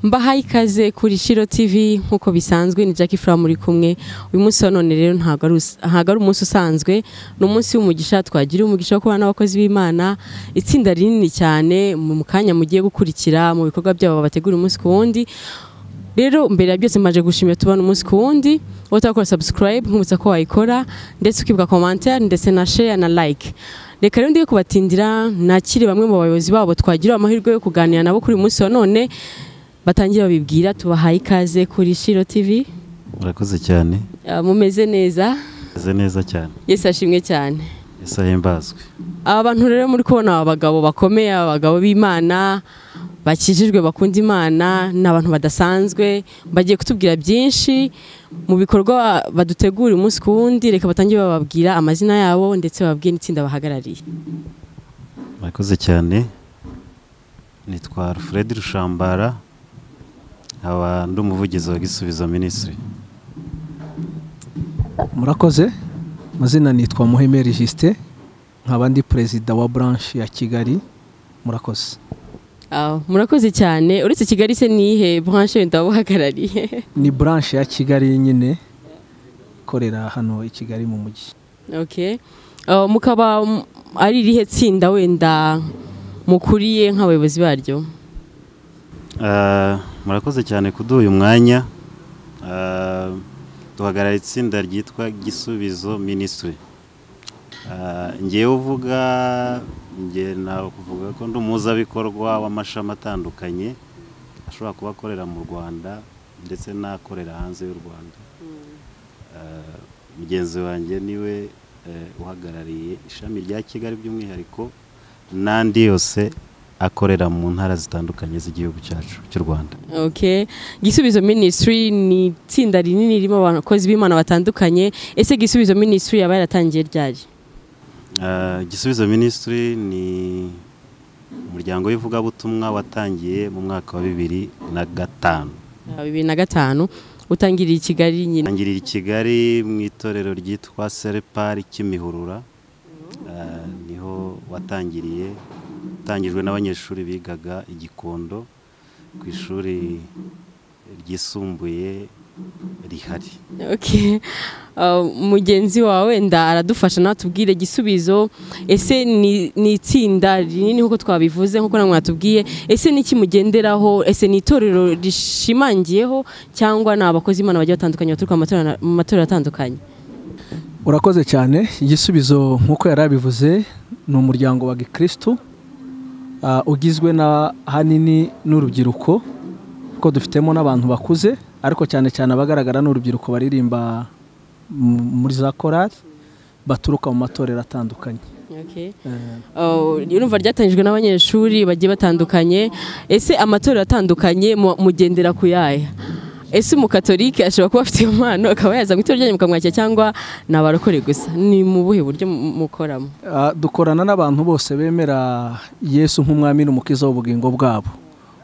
mbahaye ikaze kuri Shiro TV nk'uko bisanzwe ni Jackie Fura muri kumwe uyu munsi wa none rero ntabwo ari us- ntabwo ari umunsi usanzwe ni umunsi w'umugisha twagira umugisha wo kubana n'abakozi b'Imana itsinda rinini cyane mu kanya mugiye gukurikira mu bikorwa byabo bategura umunsi ku wundi rero mbere ya byose maje gushimira tubana umunsi ku wundi utakora subscribe nkumutsa ko wayikora ndetse ukibuka commentaire ndetse na share na like reka rero ndiye kubatindira nakiri bamwe mu bayobozi babo twagira amahirwe yo kuganira nabo kuri uyu munsi wa none batangiye babibwira tubahaye ikaze kuri Shiro TV murakoze cyane Ah, mumeze neza meze neza cyane Yesu ashimwe cyane yesu ahimbazwe aba bantu rero muri kubona aba bagabo bakomeye aba bagabo b'imana bakijijwe bakunda imana ni abantu badasanzwe bagiye kutubwira byinshi mu bikorwa badutegura umunsi ku wundi reka batangire bababwira amazina yabo ndetse bababwire n'itsinda bahagarariye murakoze cyane nitwa alfred rushambara nkaba ndi umuvugizi wa gisubizo minisitiri murakoze amazina nitwa muhemeri jisite nkaba ndi perezida wa branche ya kigali murakoze Ah, murakoze cyane uretse kigali se nihe branche wenda wabahagarariye ni branche ya kigali nyine ikorera hano i kigali mu mujyi okay. Ah, mukaba mm, ari irihe tsinda wenda mukuriye nk'abayobozi baryo Ah, murakoze cyane kuduha uyu mwanya Ah, duhagarara itsinda ryitwa gisubizo minisitiri ngewe uvuga ngewe nawe kuvuga ko ndi umuhuzabikorwa w'amashami atandukanye ashobora kuba akorera mu rwanda ndetse n'akorera hanze y'u rwanda Ah, mugenzi wanjye niwe eh, uhagarariye ishami rya kigali by'umwihariko n'andi yose akorera mu ntara zitandukanye z'igihugu cyacu cy'u rwanda Okay. Gisubizo Ministry ni itsinda rinini ririmo abakozi b'Imana batandukanye. Ese Gisubizo Ministry yaba yaratangiye ryari? Ah, gisubizo minisitiri ni umuryango w'ivugabutumwa watangiye mu mwaka wa bibiri na gatanu Ah, 2005 utangiriye i Kigali nyine. tangirira i kigali mu itorero ryitwa serepari kimihurura Ah, niho watangiriye utangijwe n'abanyeshuri bigaga igikondo ku ishuri ryisumbuye rihari Okay. Ah, mugenzi wawe wenda aradufasha natubwire gisubizo ese ni, ni itsinda rinini nkuko twabivuze nkuko namwe natubwiye ese niki mugenderaho ese ni itorero rishimangiyeho cyangwa ni abakozi b'Imana bagiye batandukanye baturuka mu matorero- mu matorero atandukanye urakoze cyane igisubizo nk'uko yari abivuze ni umuryango wa gikirisitu ah, ugizwe na hanini n'urubyiruko kuko dufitemo n'abantu bakuze ariko cyane cyane abagaragara ni urubyiruko baririmba mu- muri za korari baturuka mu matorero atandukanye Okay. Eh, Oh, urumva ryatangijwe n'abanyeshuri bagiye batandukanye ese amatorero atandukanye mu- mugendera ku yaya ese umukatolike ashobora kuba afite iyo mpano akaba yaza mu itorero ryanyu mukamwakira cyangwa ni abarokore gusa ni mu buhe buryo mu- mukoramo Ah, dukorana n'abantu bose bemera yesu nk'umwami n'umukiza w'ubugingo bwabo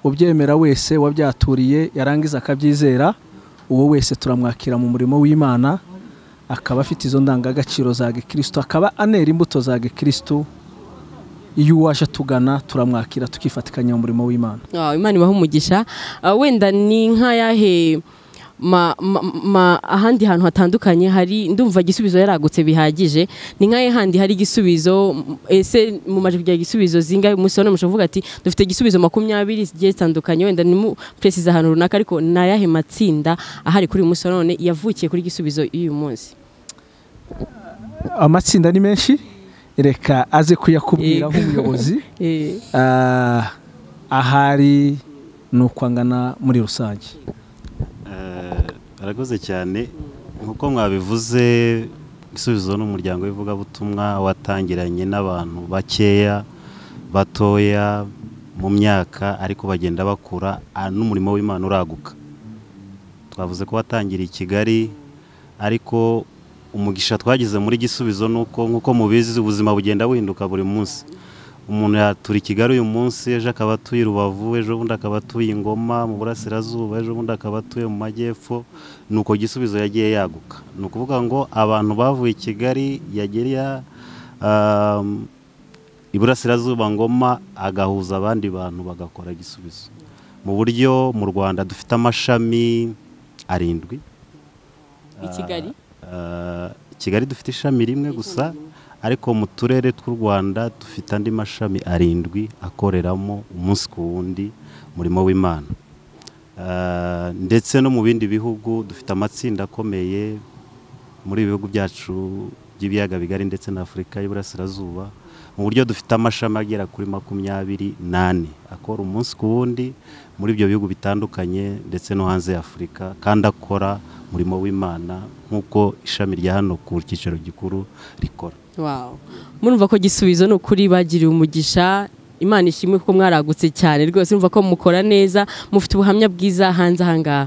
ubyemera wese wabyatuririye yarangiza akabyizera uwo wese turamwakira mu murimo w'imana akaba afite izo ndangagaciro za gikirisitu akaba anera imbuto za gikirisitu iyo uwaje atugana turamwakira tukifatikanya mu murimo w'imana Ah, imana ibaha umugisha Ah, wenda ni nk'ayahe ma- ma- ma- ahandi hantu hatandukanye hari ndumva igisubizo yaragutse bihagije ni nk'ahe handi hari igisubizo m- ese mumaje kugira igisubizo zingahe umunsi wa none mushobora kuvuga ati dufite igisubizo makumyabiri zigiye zitandukanye wenda nimu peresiza ahantu runaka ariko ni ayahe matsinda ahari kuri uyu munsi wa none yavukiye kuri igisubizo y'uyu munsi amatsinda ni menshi reka aze kuyakubwira Yego. nk'umuyobozi Eh, Ah, ahari ni ukwangana muri rusange Eh, barakoze cyane nk'uko mwabivuze igisubizo ni umuryango w'ivugabutumwa watangiranye n'abantu bakeya batoya mu myaka ariko bagenda bakura ah, n'umurimo w'imana uraguka twavuze ko watangiriye i kigali ariko umugisha twagize muri gisubizo ni uko nk'uko mubizi ubuzima bugenda buhinduka buri munsi umuntu yatura i kigali uyu munsi ejo akaba atuye i rubavu ejo bundi akaba atuye i ngoma mu burasirazuba ejo bundi akaba atuye mu majyepfo ni uko gisubizo yagiye yaguka ni ukuvuga ngo abantu bavuye i kigali yagera um, iburasirazuba ngoma agahuza abandi bantu bagakora gisubizo mu buryo mu rwanda dufite amashami arindwi i kigali Ah, kigali dufite ishami rimwe gusa ariko mu turere tw'u rwanda dufite andi mashami arindwi akoreramo umunsi ku wundi umurimo w'imana Ah, ndetse no mu bindi bihugu dufite amatsinda akomeye muri ibi bihugu byacu by'ibiyaga bigari ndetse na afurika y'uburasirazuba mu buryo dufite amashami agera kuri makumyabiri n'ane akora umunsi ku wundi muri ibyo bihugu bitandukanye ndetse no hanze ya afurika kandi akora umurimo w'imana nk'uko ishami rya hano ku cyicaro gikuru rikora Wow. murumva ko gisubizo ni ukuri bagiriye umugisha imana ishimwe kuko mwaragutse cyane rwose urumva ko mukora neza mufite ubuhamya bwiza hanze aha ngaha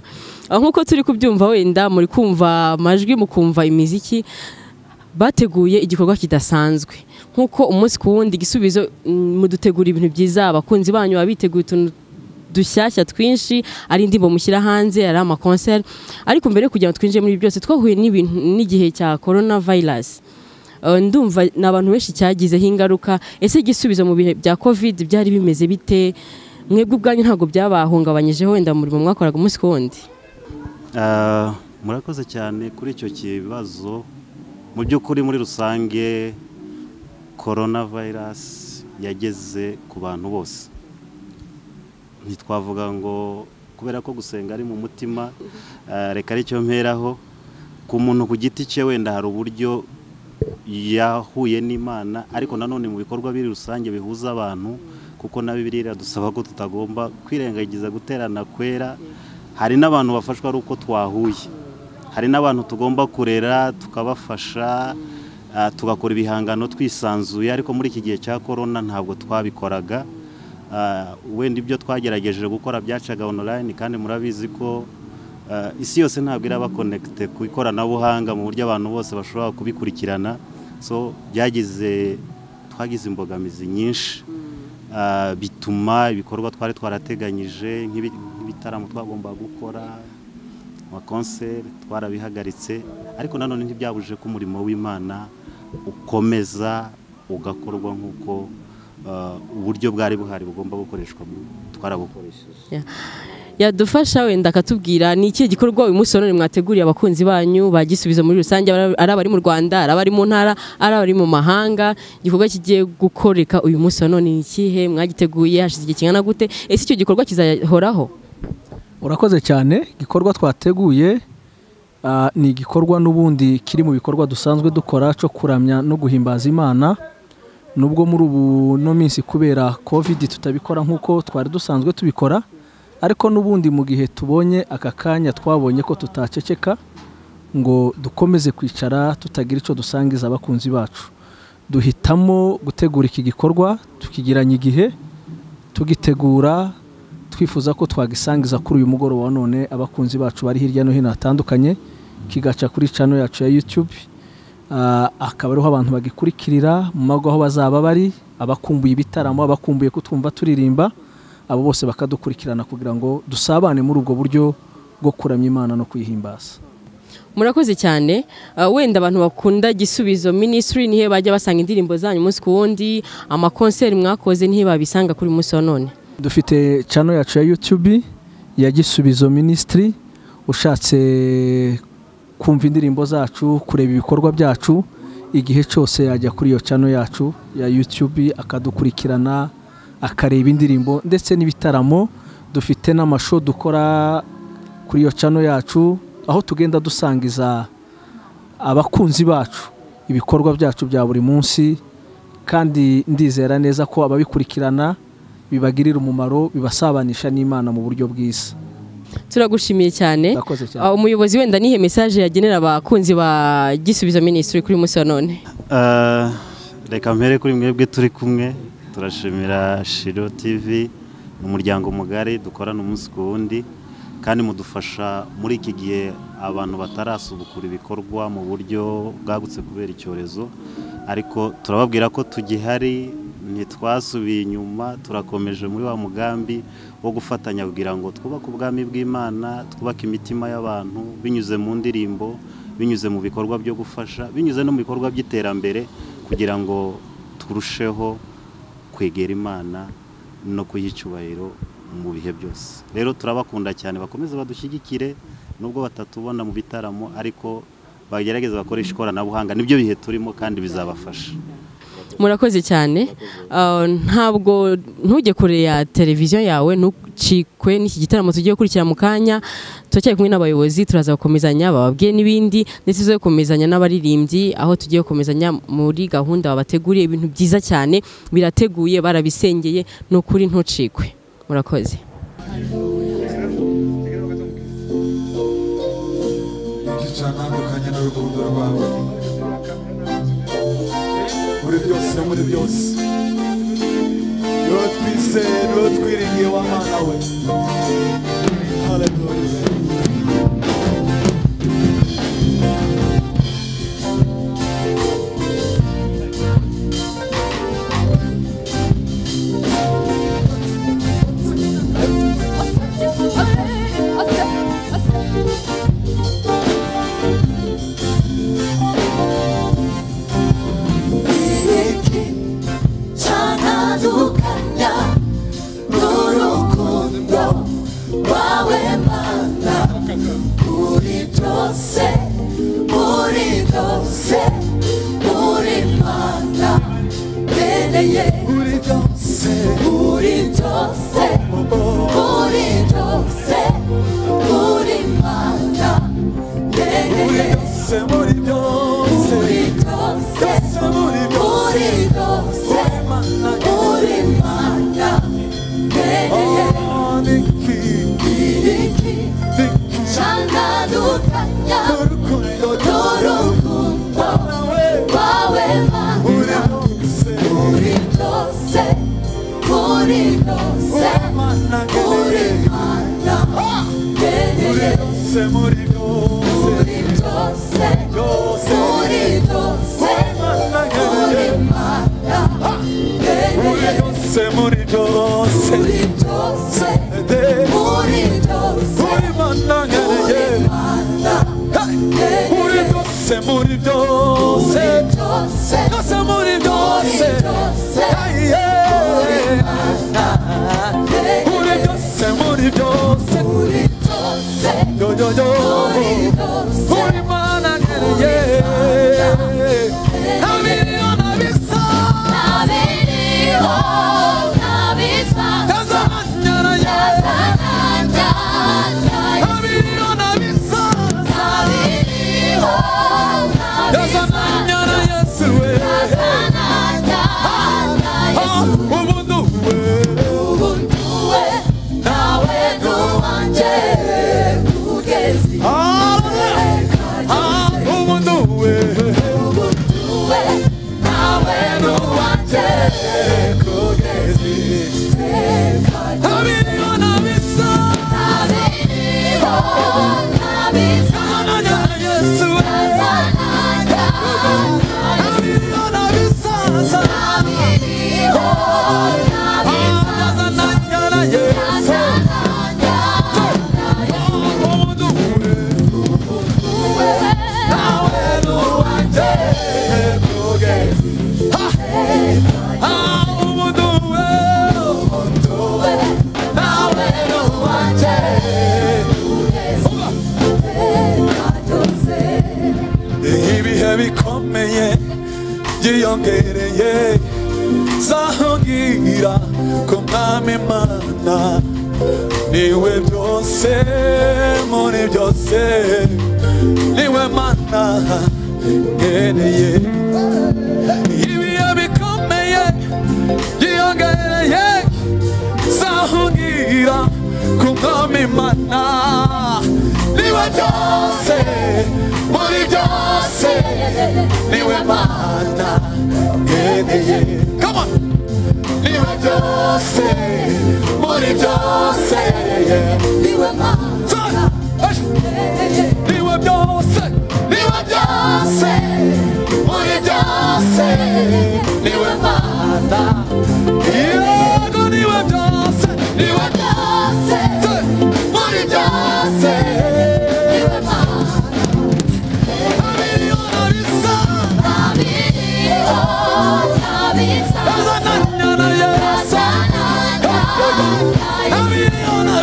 Aho nk'uko turi kubyumva wenda muri kumva amajwi mukumva imiziki bateguye igikorwa kidasanzwe nk'uko umunsi ku wundi igisubizo mm, mudutegura ibintu byiza abakunzi banyu baba biteguye utuntu dushyashya twinshi ari indirimbo mushyira hanze ari amakonseri ariko mbere yo kugira ngo twinjire muri ibi byose twahuye n'ibintu n'igihe cya corona virus Eh, ndumva ni abantu benshi cyagizeho ingaruka ese igisubizo mu bihe bya covid byari bimeze bite mwebwe ubwanyu ntabwo byabahungabanyije wenda umurimo mwakoraga umunsi ku wundi Ah, murakoze cyane kuri icyo kibazo mu by'ukuri muri rusange korona vayirasi yageze ku bantu bose ntitwavuga ngo kubera ko gusenga ari mu mutima ah, reka aricyo mperaho ku muntu ku giti cye wenda hari uburyo yahuye n'imana ariko nanone mu bikorwa biri rusange bihuza abantu kuko na bibiliya iradusaba ko tutagomba kwirengagiza guterana kwera hari n'abantu bafashwa ari uko twahuye hari n'abantu tugomba kurera tukabafasha ah, tugakora ibihangano twisanzuye ariko muri iki gihe cya korona ntabwo twabikoraga Ah, wenda ibyo twagerageje gukora byacaga online kandi murabizi ko ah, isi yose ntabwo iraba connected ku ikoranabuhanga mu buryo abantu bose bashobora kubikurikirana so byagize twagize imbogamizi nyinshi Ah, bituma ibikorwa twari twarateganyije nk'ibi- nk'ibitaramo twagomba gukora amakonseri twarabihagaritse ariko nanone ntibyabujije ko umurimo w'imana ukomeza ugakorwa nk'uko ah, uburyo bwari buhari bugomba gukoreshwa bu- twarabukoresheje Ya- yadufasha wenda akatubwira ni ikihe gikorwa uyu munsi wa none mwateguriye abakunzi banyu bagisubiza muri rusange ari ari abari mu rwanda ari abari mu ntara ari abari mu mahanga igikorwa kigiye gukoreka uyu munsi wa none ni ikihe mwagiteguye hashize igihe kingana gute ese icyo gikorwa kizahoraho urakoze cyane igikorwa twateguye ah, ni igikorwa n'ubundi kiri mu bikorwa dusanzwe dukora cyo kuramya no guhimbaza imana nubwo muri ubu no minsi kubera covid tutabikora nk'uko twari dusanzwe tubikora ariko n'ubundi mu gihe tubonye aka kanya twabonye ko tutaceceka ngo dukomeze kwicara tutagira icyo dusangiza abakunzi bacu duhitamo gutegura iki gikorwa tukigiranya igihe tugitegura twifuza ko twagisangiza kuri uyu mugoroba wa none abakunzi bacu bari hirya no hino hatandukanye kigaca kuri channel yacu ya YouTube Ah, akaba ariho abantu bagikurikirira mu mago aho bazaba bari abakumbuye ibitaramo abakumbuye kutwumva turirimba abo bose bakadukurikirana kugira ngo dusabane muri ubwo buryo bwo kuramya Imana no kuyihimbaza murakoze cyane Ah, wenda abantu bakunda gisubizo minisitiri nihe bajya basanga indirimbo zanyu umunsi ku wundi amakonseri mwakoze nihe babisanga kuri uyu munsi wa none dufite channel yacu ya YouTube ya Gisubizo Ministry ushatse kumva indirimbo zacu kureba ibikorwa byacu igihe cyose yajya kuri iyo channel yacu ya YouTube akadukurikirana akareba indirimbo ndetse n'ibitaramo dufite n'amasho dukora kuri iyo channel yacu aho tugenda dusangiza abakunzi bacu ibikorwa byacu bya buri munsi kandi ndizera neza ko ababikurikirana bibagirira umumaro bibasabanisha n'imana mu buryo bwiza turagushimiye cyane Urakoze cyane. Ah, umuyobozi wenda nihe mesaje yagenera abakunzi ba gisubizo minisitiri kuri uyu munsi wa none Ah, reka mpere kuri mwebwe turi kumwe turashimira shiro tv ni umuryango mugari dukorana umunsi ku wundi kandi mudufasha muri iki gihe abantu batarasubukura ibikorwa mu buryo bwagutse kubera icyorezo ariko turababwira ko tugihari ntitwasubiye inyuma turakomeje muri wa mugambi wo gufatanya kugira ngo twubake ubwami bw'imana twubake imitima y'abantu binyuze mu ndirimbo binyuze mu bikorwa byo gufasha binyuze no mu bikorwa by'iterambere kugira ngo turusheho kwegera imana no kuyicyubahiro mu bihe byose rero turabakunda cyane bakomeze badushyigikire nubwo batatubona mu bitaramo ariko bagerageza bakoresha ikoranabuhanga nibyo bihe turimo kandi bizabafasha murakoze cyane Ah, ntabwo ntujye kure ya televiziyo yawe ntucikwe n'iki gitaramo tugiye gukurikira mu kanya turacyari kumwe n'abayobozi turaza gukomezanya bababwiye n'ibindi ndetse tuze gukomezanya n'abaririmbyi aho tugiye gukomezanya muri gahunda babateguriye ibintu byiza cyane birateguye barabisengeye ni ukuri ntucikwe murakoze gitandukanye n'urukundo rwawe muri byose no muri byose uwo twizeye uwo twiringiye w'amana we haleluya iki cyantandukanya n'urukundo rwawe mana muri byose muri byose muri mana bene ye muri byose muri byose muri byose muri mana bene muri ye byose muri byose muri byose byose muri byose muri byose wowe mana Uri mana, bene oh niki iki niki cyantandukanya n'urukundo n'urukundo rwawe rwawe muri mana, byose muri byose, muri byose, wowe mana uri niki mana, muri bene byose muri byose muri byose, byose muri byose, uri mana, muri bene byose muri byose muri byose, de muri byose. muri mana ngereye muri byose muri byose byose muri byose ayiye muri byose muri byose yo yo yo muri mana ngereye amiliyona bisa kaza hanyara ye amiliyona bisa kaza hanyara yesu we Ah, ubuntu we Ah, ah, ubuntu we amiliyona bisa hanyara yesu we amiliyona bisa sa kaza hanyara yesu ubuntu we nawe ni uwanjye kugeza ah ubuntu we nawe ni uwanjye ibihe bikomeye byiyongereye zahungira ku mwami mana niwe byose muri byose niwe mana nkeneye ibihe bikomeye byiyongereye zahungira ku mwami mana niwe byose muri byose niwe mana nkeneye Come on! niwe byose muri byose Turn! Hey! niwe byose niwe byose muri byose niwe mana yego niwe byose niwe byose muri byose amiliyona bisa amiliyona yesu amiliyona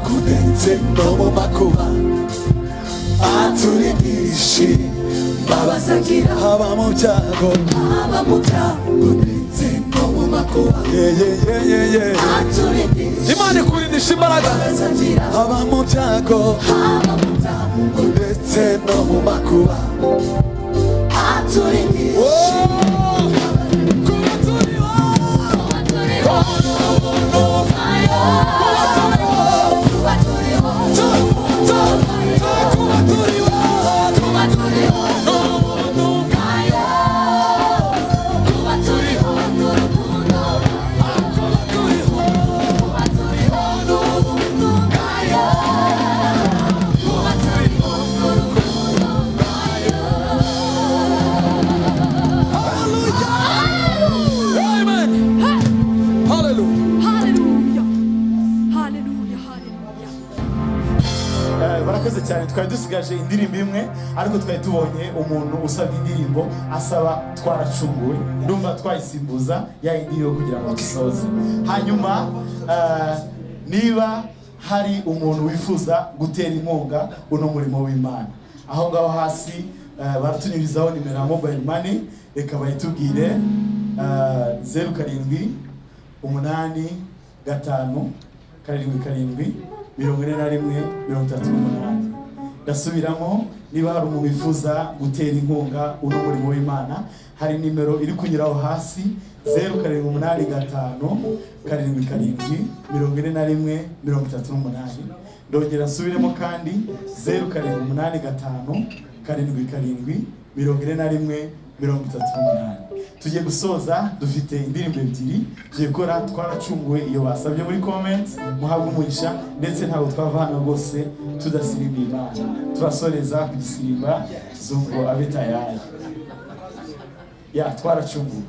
kurenze no mu makuba aturigishe babasangira haba mu byago haba mu byago ndetse no mu makuba yeyeyeyeye aturindisha imana ikurindisha imbaraga babasangira haba mu byago haba mu byago ndetse no mu makuba aturindisha kubaturiho kubaturiho kubaturiho kubaturiho nayo kubaturiho n'urukundo kubaturiho n'urukundo nayo kubaturiho n'urukundo nayo Amen. Hallelujah. Hallelujah. Hallelujah. Hallelujah. Eh, barakoze cyane twari dusigaje indirimbo imwe ariko twari tubonye umuntu usabye indirimbo asaba twaracunguwe ndumva twayisimbuza ya yindi yo kugira ngo dusoze hanyuma eh, niba hari umuntu wifuza gutera inkunga uno murimo w'imana aho ngaho hasi eh, baratunyurizaho nimero ya mobile money reka bayitubwire eh, zeru karindwi umunani gatanu karindwi karindwi mirongo ine na rimwe mirongo itatu n'umunani ndasubiramo niba hari umuntu wifuza gutera inkunga uno murimo w'imana hari nimero iri kunyuraho hasi zeru karindwi umunani gatanu karindwi karindwi mirongo ine na rimwe mirongo itatu n'umunani ndongera nsubiremo kandi zeru karindwi umunani gatanu karindwi karindwi mirongo ine na rimwe mirongo itatu n'umunani tugiye gusoza dufite indirimbo ebyiri tugiye gukora twaracunguwe iyo basabye muri comment muhabwe umugisha ndetse ntabwo twava hano rwose tudasimba imana turasoreza ku gisimba zungu abe tayari ya twaracunguwe